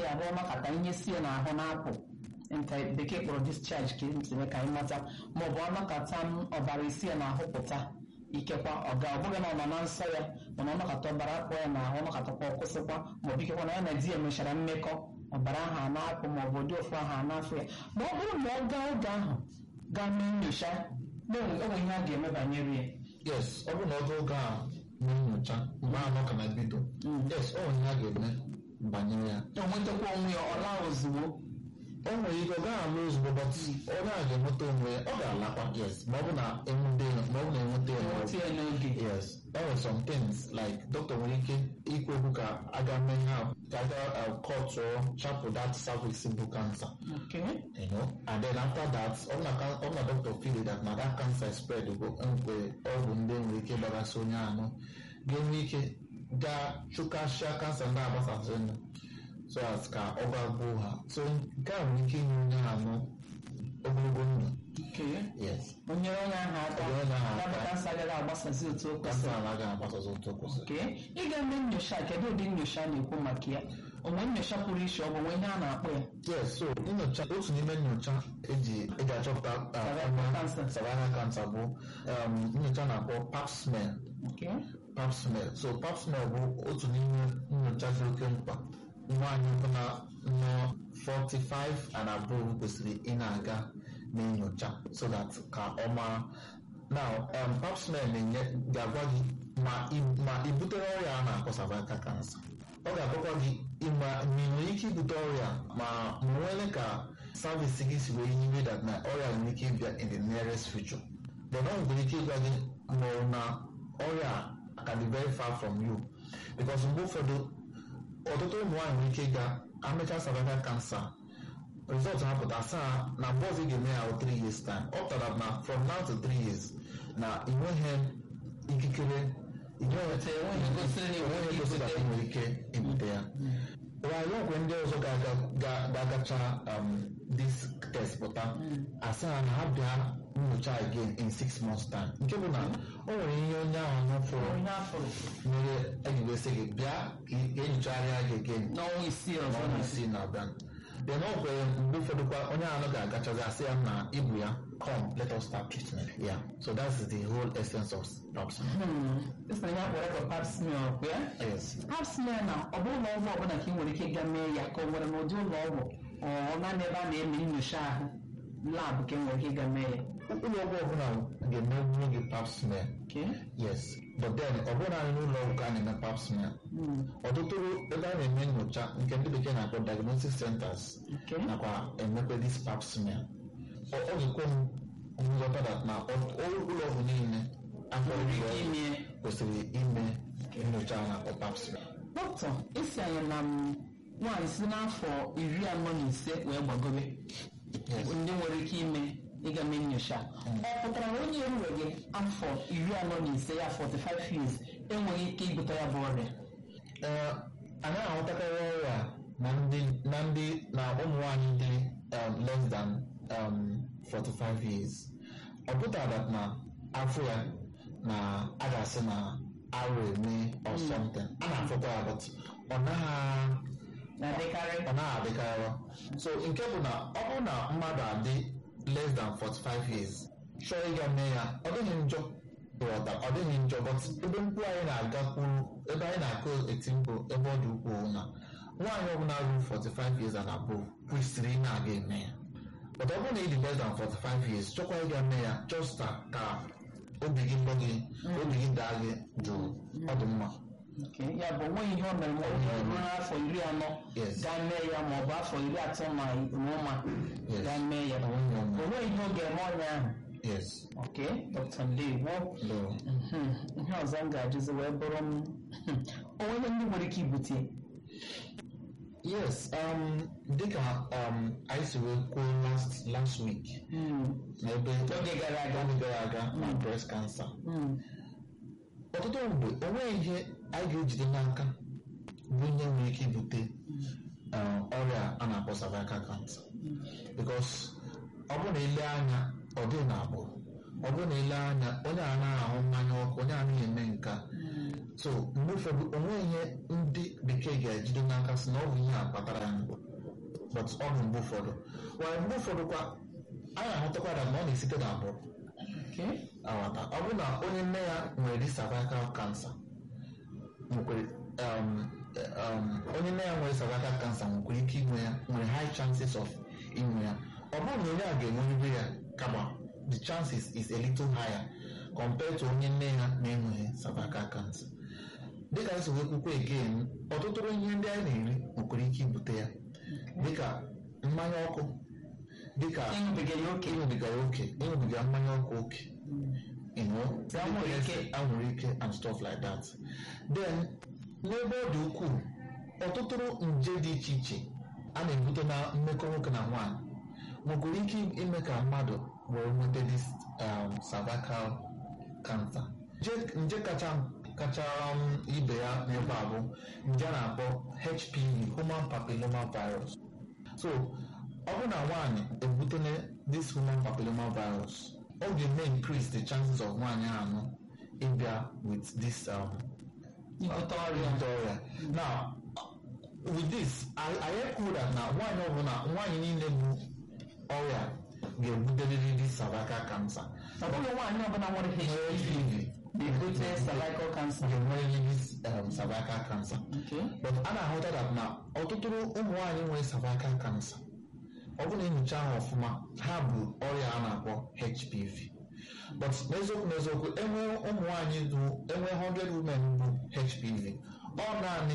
ya ahụ ọnọkata ihe sie n'ahụ na-apụ nke bekee kpọrọ discharge ka ntịme ka anyị mata maọbụ ọnọkata m ọbara isi ya n'ahụ pụta ikekwa ọ ga ọ bụghị na ọ nọ na nsọ ya mana ọnọkata ọbara akpọ ya n'ahụ ọnọkatakwa ọkwụsịkwa maọbụ ikekwa na ya na di ya mechara mmekọ ọbara ahụ a na-apụ maọbụ ụdị ofu ahụ a na-afụ ya ma ọ bụrụ na ọ gaa oge ahụ gaa mee nyocha na o nwere ihe a ga-eme banyere ya yes ọ bụrụ na ọ ga oge a na nyocha mgbe anọ ka na bido yes ọ nwere ihe a ga-eme banyere ya o nwetakwa onwe ya ọ laa ozugbo o nwere ike ọ gaghị alụ ozugbo but onye a ga-enweta onwe ya ọ ga-alakwa yes ma ọ bụ na enwute ya ma ọ bụ na enweta ya nweta ya n'oge yes there were some things like doctor nwere ike ikwu okwu ka aga mee ha ka aga cut or chapel that cervix bụ cancer okay you know and then after that ọ bụ na ka- ọ bụ na doctor feel that na that cancer is spread bụ mgbe ọgwụ ndị nwere ike gbagasị onye anụ ga-enwe ike gaa chụkasịa kansa ndị agbasasịrị so as ka ọ gbagbuo ha so nke a nwere ike inye onye anụ ogologo ndụ okay yes onye onye ahụ aka Onye onye ahụ aka. ya bụ kansa agaghị agbasazi otu o kansa kwesịrị anaghị agbasazi otu o kwesịrị Okay. ị ga-eme nyocha kedu ụdị nyocha a na-ekwu maka ya onwe nyocha pụrụ iche ọ bụ nwe ihe a na-akpọ ya yes so nyocha otu n'ime nyocha eji eji achọpụta uh, Cervical ọnụ cancer. cervical cancer bụ um, nyocha na-akpọ pap smear Okay. pap smear so pap smear bụ otu n'ime nyocha dị oke mkpa nwaanyị ọbụla nọ 45 and above kwesịrị ị na-aga na-enyocha so that ka ọ mara now um, pap smear na-enye ga-agwa gị ma ị- ma ị butere ọrịa a na-akpọ cervical cancer ọ ga-agwakwa gị ịma ma ị nwere ike ibute ọrịa ma ma nwere ka service gị si wee yiwe that na ọrịa nwere ike ịbịa in the nearest future then ọ nwere ike ịgwa gị ma ọ na ọrịa a can be very far from you because mgbe ụfọdụ ọtụtụ ụmụ nwaanyị nwere ike ịga amecha cervical cancer result ha pụta asaa na mgbe ọzọ ị ga-eme ya 3 years time ọ pụtara na from now to 3 years na ị nweghị ikikere ị nweghị enweghị gosiri na ị nwere enweghị ike gosi na ibute. ị nwere ike ibute ya while ọgwụ ndị ọzọ ga-aga- ga- ga-agacha um, this test pụta asaa na ha bịa nyocha again in six months time nke bụ na o nwere ihe onye ahụ nụfụrụ onye afọrọ mere ejiwe sị gị bịa ka ị- ka enyocharịa gị again n'ọnwa isii ọzọ n'ọnwa isii na-abịa then ọ kwere mgbe ụfọdụ kwa onye ahụ ga-agachazi asị ya na ibu ya come let us start treatment yeah so that's the whole essence of pap smear esi na ya kpọrọ ka pap smear ọkwa ya yes pap smear na ọ bụ ụlọ ọgwụ ọbụla ka ị nwere ike ịga mee ya ka ọ nwere n'ụdị ụlọ ọgwụ ọ naanị ebe a na-eme nyocha ahụ labụ ka ị nwere ike ịga mee ya ụlọ ọgwụ ọbụla ga-emegbu gị pap smear Okay. yes but then ọ bụrụ naanị n'ụlọ ọgwụ ka a na-eme pap smear ọtụtụ ebe a na-eme nyocha nke ndị bekee na-akpọ diagnostic centers Okay. nakwa emekwe this pap smear ọ ọ ga-ekwe m nghọta that na ọ- ọ- ụlọ ọgwụ niile akpọrọ Nwere ụlọ ike ọgwụ ime kwesịrị ime nyocha a na-akpọ pap smear dọkịta esi anyị na m nwaanyị si n'afọ iri anọ na ise wee gbagobe Yes. ndị nwere ike ime ịga mee nyocha ọ pụtara na onye enweghị afọ iri anọ na ise ya 45 years enweghị ike ibute ya bụ ọrịa Ee, anyị ahụtakarị ọrịa na ndị na ndị na ụmụ nwanyị dị um, less than um, 45 years ọ pụtara that na afọ ya na a ga-asị na arụ eme or something a na-afụkwa ya but ọ naghị na-adịkarị ọ naghị adịkarị so nke bụ na ọ bụrụ na mmadụ adị less than 45 years chọọ ịga mee ya ọ dịghị njọ ịghọta ọ dịghị njọ but ebe mkpu anyị na-agakwuru ebe anyị na-akụ eti mkpu ebe ọ dị ukwuu na nwaanyị ọbụla ruru 45 years and above kwesịrị ị na-aga eme ya but ọ bụrụ na ị dị less than 45 years chọkwa ịga mee ya just ka obi gị gbọ gị obi gị daa gị jụụ ọ dị mma Okay, ya bụ onweghị ihe o mere ma onye ruo n'afọ iri anọ Yes. gaa mee ya ma ọ bụ afọ iri atọ na ụma Yes. gaa mee ya Onweghị ọnụ. onweghị ihe ọ ga-eme ọnya ahụ yes Okay, Dr. Ndewo no. Mhm. ihe ọzọ m ga-ajụzi wee bụrụ m onwe ndị nwere ike ibute Yes, um, dịka um, anyị si wee kwuo last last week n'ebe Oge gara aga. oge gara aga na breast cancer Mm. ọtụtụ mgbe onweghị ihe anyị ga-ejide n'aka bụ ihe nwere ike ibute um, ọrịa a na-akpọ cervical cancer because ọ bụrụ na ile anya ọ dị na agbụrụ ọ bụrụ na ile anya onye a na-ahụ mmanya ọkụ onye a na-eme nka so mgbe ụfọdụ onweghị ihe ndị ndị bekee ga-ejide n'aka si na ọ bụ ihe a kpatara ya but ọ bụ mgbe ụfọdụ wee mgbe ụfọdụ kwa a na-ahụtakwa na ọ na-esite n'agbụrụ Okay. aghọta ọ bụrụ na onye nne ya nwere dị cervical cancer nwekwere um, um, onye nne ya nwere cervical cancer nwekwara ike inwe ya nwere high chances of inwe ya ọ bụrụ na onye a ga-enwerịrị ya kama the chances is a little higher compared to onye nne ya na-enweghị cervical cancer dịka esi wee kwukwa again ọtụtụ ihe ndị anyị na-eri nwekwara ike ibute ya dịka mmanya ọkụ dịka ịṅụbiga ya oke ịṅụbiga ya oke ịṅụbiga mmanya ọkụ oke you know Anwụrụ ike. anwụrụ ike and stuff like that then n'ebe ọ dị ukwuu ọtụtụ nje dị iche iche a na-ebute na mmekọ nwoke na nwaanyị nwekwara ike ime ka mmadụ wee nweta this um, cervical cancer nje, nje kacha kacha um, ibe ya n'ebe a bụ nje a na-akpọ HPV human papilloma virus so ọ bụrụ na nwaanyị ebutele this human papilloma virus ọ ga-eme increase the chances of nwaanyị anụ ịbịa with this um, ibute ọrịa ibute ọrịa now with this I, I ekwu that na nwaanyị ọbụla nwaanyị niile bụ ọrịa ga-ebuterịrị this cervical cancer ọ bụghị nwaanyị ọbụla nwere nwere HIV HIV na-ebute cervical cancer ga-enwerịrị this um, cervical cancer Okay. but a na-ahụta that na ọtụtụ ụmụ nwaanyị nwere cervical cancer ọ bụrụ na enyocha ha ọfụma ha bụ ọrịa a na-akpọ HPV but n'eziokwu n'eziokwu enwe ụmụ nwaanyị bụ enwe 100 women bụ HPV ọ naanị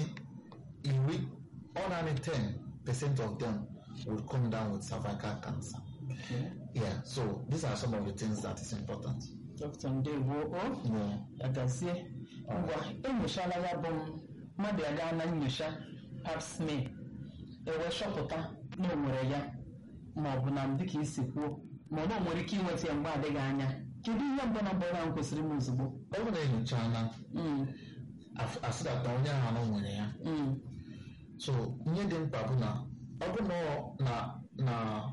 iri ọ naanị 10 percent of them will come down with cervical cancer Okay. yeah so these are some of the things that is important Dr. Ndewo o yeah. agazie ngwa enyochala ya bụ m mmadụ ya gaa na nyocha pap smear ewee chọpụta na o nwere ya ma ọ bụ na dịka isi kwuo ma ọ na o nwere ike inweta ya mgbe adịghị anya kedu ihe mbụ na mbụ ahụ kwesịrị m ozugbo ọ bụrụ na enyocha na Mm, asịdata onye ahụ na o nwere ya mm, so ihe dị mkpa bụ na ọ bụ na ọ na na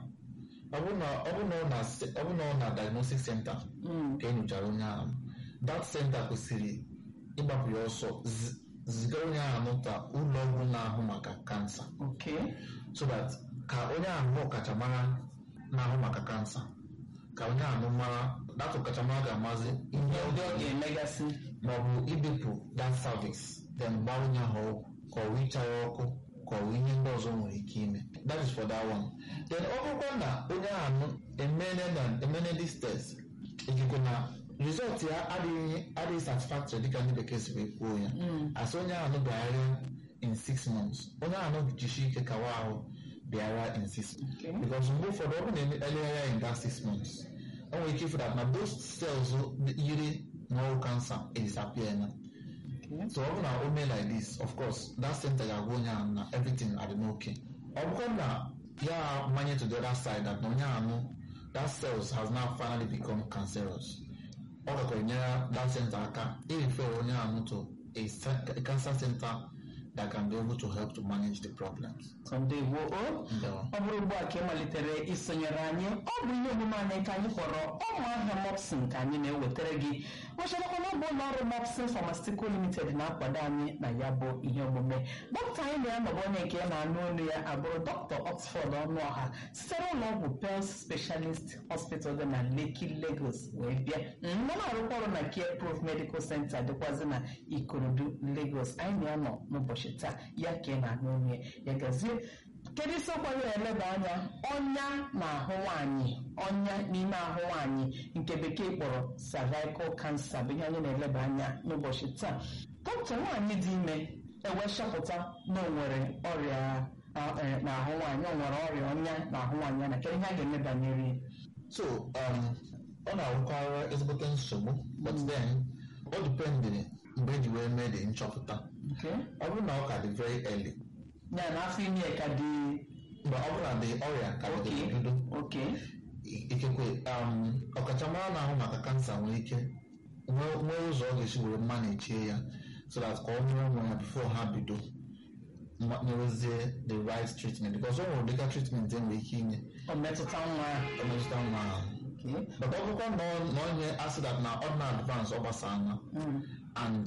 ọ bụ na ọ bụ na ọ na ọ bụ na ọ na diagnostic center mm, ka enyochara onye ahụ that center kwesịrị ịgbapụ ya ọsọ zi- zigara onye ahụ n'ụta ụlọ ọgwụ na-ahụ maka kansa okay so that ka onye ahụ bụ ọkachamara na-ahụ maka kansa ka onye ahụ mara dat ọkachamara ga-amazi ihe ihe ndị ọ ga-emegasị maọbụ ibepụ that cervix then gbaa onye ahụ ọgwụ ka ọ wụcha ya ọkụ ka ọ wụ ihe ndị ọzọ nwere ike ime that is for that one then ọ bụrụkwa na onye ahụ emene na emene this test ikekwe na result ya adịghị adịghị satisfactory dịka ndị bekee si wee kwuo ya asị onye ahụ bịagharịa in six months onye ahụ jishi ike kawa ahụ bịara in six months Okay. because mgbe ụfọdụ ọ bụrụ na eleghara ya in that six months o nwere ike ịfụ that na those cells yiri na ọrụ cancer disappear na Okay. so ọ bụrụ na o mee like this of course that center ga-agwa onye ahụ na everything adị n'oke ọ bụkwa na ya manye to the other side that na onye ahụ that cells has now finally become cancerous ọ gakwara enyere that center aka irefer onye ahụ to a, ce- a cancer center that can be able to help to manage the problems. So, ndewo o Ndewo. ọ bụrụ ugbu a ka ị malitere isonyere anyị ọ bụ ihe omume anyị ka anyị kpọrọ ụmụahịa mopsin ka anyị na-ewetara gị macharakwa na ọ bụ ụlọ ọrụ mopsin pharmaceutical limited na-akwado anyị na ya bụ ihe omume dọkịta anyị na-anọbụ onye nke ya na-anụ olu ya abụrụ dọkịta oxford ọnụọha sitere ụlọ ọgwụ pels specialist hospital dị na lekki lagos wee bịa mụ na-arụkwa ọrụ na care proof medical center dịkwazị na ikorodu lagos anyị na-anọ n'ụbọchị taa ya ka ị na-anụ olu ya ya gazie kedu isiokwu anyị na-eleba anya ọnya na-ahụ nwaanyị ọnya n'ime ahụ nwaanyị nke bekee kpọrọ cervical cancer bụ ihe anyị na-eleba anya n'ụbọchị taa dọkịta nwaanyị dị ime ewee chọpụta na o nwere ọrịa a- eh, n'ahụ nwaanyị o nwere ọrịa ọnya n'ahụ nwaanyị ya na kedu ihe a ga-eme banyere ya? so um, ọ na-arụkwara ezigbote nsogbu but then ọ dipendịrị mgbe eji wee mee dị nchọpụta Okay? ọ bụrụ na ọ ka dị very early ya na afọ ime ka dị mgbe ọ bụrụ na dị ọrịa ka dị oke bido oke ikekwe um, ọkachamara na-ahụ maka kansa nwere ike nwee nwee ụzọ ọ ga-esi were manejie ya so that ka ọ mụrụ nwa ya before ha bido ma- nyewezie the right treatment because ọ nwere ụdịka treatment e nwere ike inye ọ metụta nwa ya emetụta nwa ahụ Okay? but ọ bụkwa na ọ- na onye asị that na ọ na advance ọ gbasara na Mm. and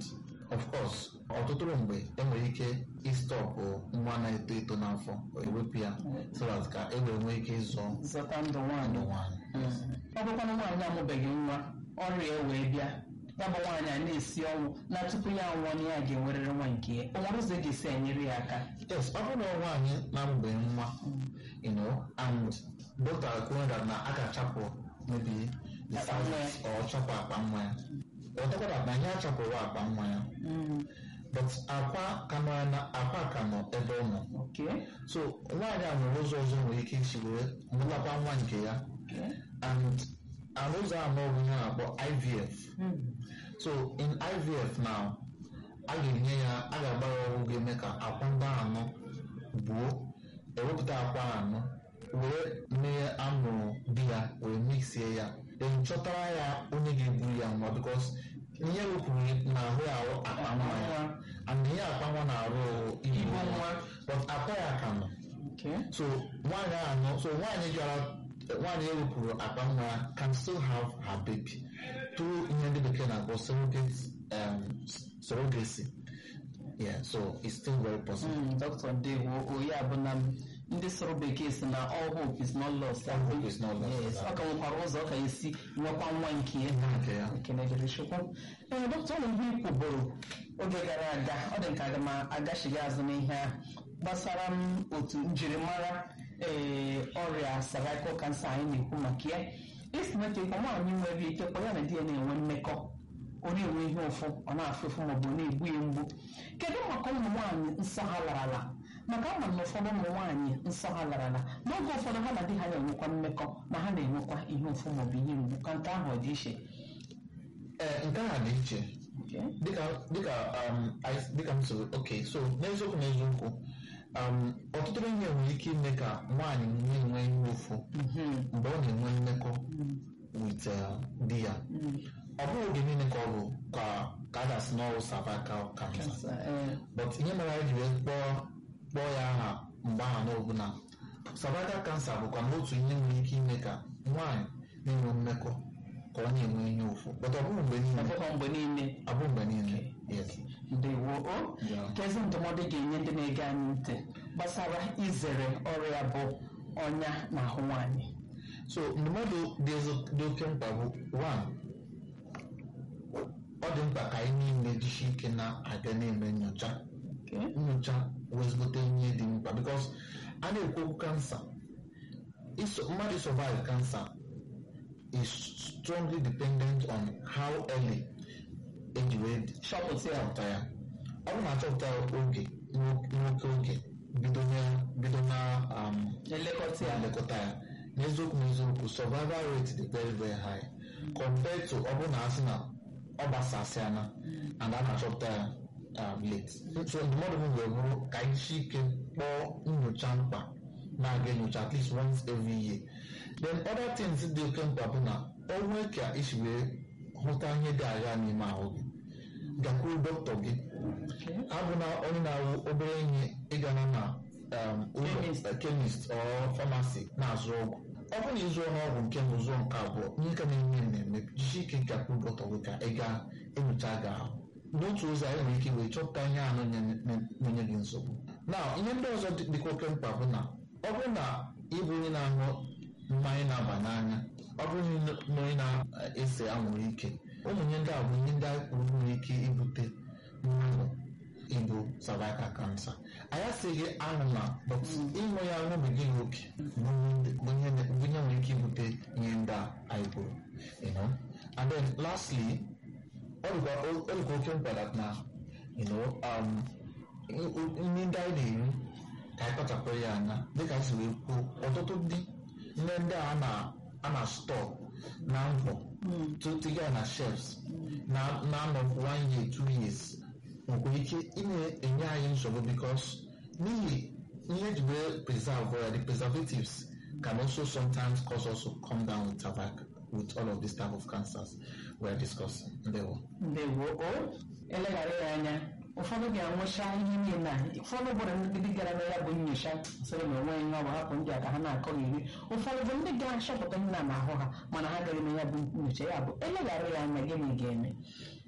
of course ọtụtụ mgbe enwere ike ịstọpụ nwa na-eto eto n'afọ ewepụ ya so that ka e wee nwee ike ịzọ zọta ndụ nwaanyị ndụ nwaanyị ọ bụkwana nwaanyị amụbeghị nwa ọrịa e wee bịa ya bụ nwaanyị a na-esi ọnwụ na tupu ya nwụọ na ya ga-enwerịrị nwa nke ya o nwere ụzọ ị ga-esi enyere ya aka yes ọ bụrụ na nwaanyị na-amụbeghị nwa you know and doctor kwuru that na a ga-achapụ maybe the Akpa nwa ya. cervix or chapụ akpa nwa ya ọtọkwa that na ihe achapụrụ akpa nwa ya but akwa ka nọ na akwa ka nọ ebe ọ nọ Okay. so nwaanyị a nwere ụzọ ọzọ nwere ike isi wee mụlakwa nwa nke ya Okay. and and ụzọ anọ bụ ihe a na-akpọ IVF so in IVF now a ga-enye ya a ga-agba ya ọgwụ ga-eme ka akwa ndị anọ buo ewepụta akwa anọ wee mee amụrụ di ya wee mixie ya then chọtara ya onye ga-eburu ya nwa because ihe wepụrụ n'ahụ ya ahụ akpa nwa ya and ihe akpa nwa na-arụ ibu Ibu nwa nwa. but akwa ya ka nọ Okay. so nwaanyị anọ so nwaanyị gara nwaanyị ewepụrụ akpa nwa ya can still have her baby through ihe ndị bekee na-akpọ surrogate um, surrogacy yeah so it's still very possible Mm, Dr. Ndewo oyi abụ na ndị sụrụ bekee si na all hope is not lost. All hope is not lost. Yes, ọ ka nwekwara ụzọ ọ ka esi nwekwa nwa nke ya nke ya ekene dịrị chukwu ee dọkịta ụlọ ihe ikwuboro oge gara aga ọ dị nke aga m agachighị azụ n'ihe ahụ gbasara m otu njirimara ee ọrịa cervical cancer anyị na-ekwu maka ya esi nweta ịkwa nwaanyị nwere ike kwa ya na di ya na-enwe mmekọ ọ na-enwe ihe ụfụ ọ na-afụ ụfụ maọbụ ọ na-egbu ya mgbu kedu maka ụmụ nwaanyị nsọ ha larala maka ama na ụfọdụ ụmụ nwaanyị nsọ ha larala n'oge ụfọdụ ha na di ha na-enwekwa mmekọ ma ha na-enwekwa ihe ụfụ maọbụ ihe mgbu ka nke ahụ ọ dị iche ee nke a dị iche Okay. dịka dịka um, I- dịka m soro okay so n'eziokwu n'eziokwu um, ọtụtụ ihe nwere ike ime ka nwaanyị na-enwe ihe ụfụ Mhm. mgbe ọ na-enwe mmekọ with uh, di ya ọ bụghị oge niile ka ọ bụ ka ka a ga-asị na ọ bụ cervical cancer Cancer, eh, but ihe mere anyị ji wee kpọọ kpọọ ya aha mgbe aha n'obu na cervical cancer bụkwa n'otu ihe nwere ike ime ka nwaanyị na-enwe mmekọ ka ọ na-enwe ihe ụfụ but ọ bụghị mgbe ọ niile bụghị mgbe niile ọ bụghị mgbe niile yes ndewo o Yeah. kezi ndụmọdụ ga-enye ndị na-ege anyị ntị gbasara izere ọrịa bụ ọnya n'ahụ nwaanyị so ndụmọdụ dị ezi- dị oke mkpa bụ one ọ dị mkpa ka anyị niile jisie ike na-aga na-eme nyocha Okay. nyocha wezgote ihe dị mkpa because a na-ekwu okwu kansa iso- mmadụ survive cancer is strongly dependent on how early eji wee chọpụta ya chọpụta ya ọ bụrụ na achọpụta ya oge n'o- n'oke oge bido na- bido na um, elekọta ya na-elekọta ya n'eziokwu n'eziokwu survival rate dị very very high compared to ọ bụrụ na asị na ọ gbasasịana and a na-achọpụta ya um, late so ndụmọdụ m wee bụrụ ka anyị si ike kpọọ nyocha mkpa na-aga enyocha at least once every year then other things dị oke mkpa bụ na o nwee ka isi wee hụta ihe dị agha n'ime ahụ gị gakwuru dọkịta gị Okay. abụna onye na-awụ obere ihe ịgana na um, ụlọ Chemist. chemist or pharmacy na-azụ ọgwụ ọ bụrụ na ịzụọ n'ọgwụ nke mbụ zụọ nke abụọ ihe ka na-eme na-eme jisi ike gakwuru dọkịta gị ka ị gaa enyocha gị ahụ n'otu ụzọ anyị nwere ike wee chọpụta ihe ahụ na-enye gị nsogbu na ihe ndị ọzọ dị- dịkwa oke mkpa bụ na ọ bụrụ na ịbụ onye na-aṅụ mmanya na-aba n'anya ọ bụrụ na onye na-ese anwụrụ ike ụmụ ihe ndị a bụ ihe ndị anyị kwuru nwere ike ibute mmadụ ibu cervical cancer anyị asịghị aṅụ na but ịṅụ ya aṅụbiga ya oke bụ ihe bụ ihe nwere ike ibute ihe ndị a anyị kwuru you know and then lastly ọ dịkwa ọ dịkwa oke mkpa that na you know um, nri ndị anyị na-eri ka anyị kpachapụrụ ya anya dịka anyị si wee kwuo ọtụtụ ndị nne ndị a na- a na stọọ na mkpọ tụtụga ya na shelves na na-anọ one year two years nwere ike ị na-enye anyị nsogbu because n'ihi ihe eji wee preserve ya the preservatives can also sometimes cause us to come down with tobacco with all of these type of cancers we are discussing ndewo ndewo o eleghara ya anya ụfọdụ ga-anwụcha ihe niile a ụfọdụ bụrụ ndị gara na ya bụ nyocha sịrị na onweghị ihe ọ bụ hapụ ndị a ka ha na-akọghịrị ụfọdụ bụ ndị ga-achọpụta nna n'ahụ ha mana ha gaghị na ya bụ nyocha ya bụ eleghara ya anya gịnị ga-eme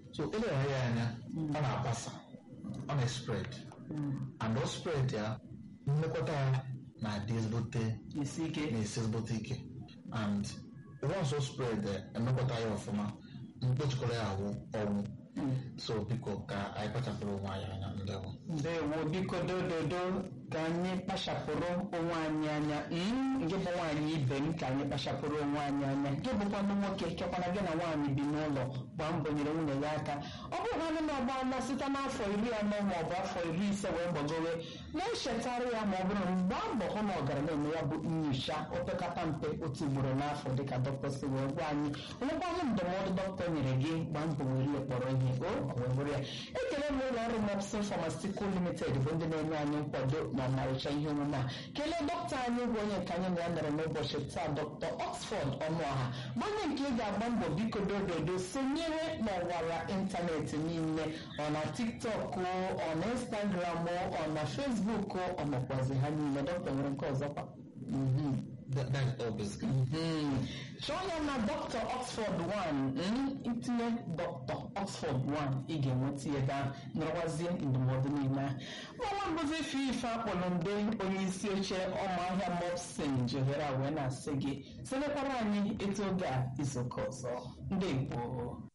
so eleghara ya anya ọ na-agbasa ọ na-spread and ọ spread ya mmekọta ya na-adị ezigbote isi ike na-esi ezigbote ike and once o spread eh, emekọta ya ọfụma mkpochikọrọ ya awụ ọnwụ so biko ka anyị kpachapụrụ onwe anyị anya ndewo ndewo biko dododo ka anyị kpachapụrụ onwe anyị anya Mm, gị bụ nwaanyị ibe m ka anyị kpachapụrụ onwe anyị anya gị bụkwanụ nwoke kekwana gị na nwaanyị bi n'ụlọ gbaa mbọ nyere nwunye ya aka ọ bụrụ na anyị na-agba site n'afọ iri anọ ma ọ bụ afọ iri ise wee gbagowe na-echetara ya ma ọ bụrụ na mgbe mbọ hụ na ọgara na-eme ya bụ nyocha opekata mpe otu ugboro n'afọ dịka dọkịta si wee gwa anyị onwekwanụ ndụmọdụ dọkịta nyere gị gbaa mbọ were ya kpọrọ ihe o ọ wee bụrụ ya ekele m ụlọ ọrụ mopsin pharmaceutical limited bụ ndị na-enye anyị nkwado na ọmarịcha ihe omume a kelee dọkịta anyị bụ onye nke anyị na ya nọrọ n'ụbọchị taa dọkịta oxford ọnụọha bụ onye nke ị ga-agba mbọ biko dododo sonyere n'ọwara ịntanetị niile ọ na tiktok o, ọ na instagram o, ọ na facebook o, ọ nọkwazi ha niile dọkịta nwere nke ọzọkwa Mhm. That, that is all basically Mhm. chọọ ya na dr oxford 1 mm, itinye dr oxford 1 ị ga-enweta ya ebe ahụ nọrọkwazie ndụmọdụ niile ahụ nwa mbụzi ife ife akpọrọ mbe onye isi oche ọmụahịa mopsin jihere wee na-asị gị selekwara anyị etu oge a izuụka ọzọ ndị gboo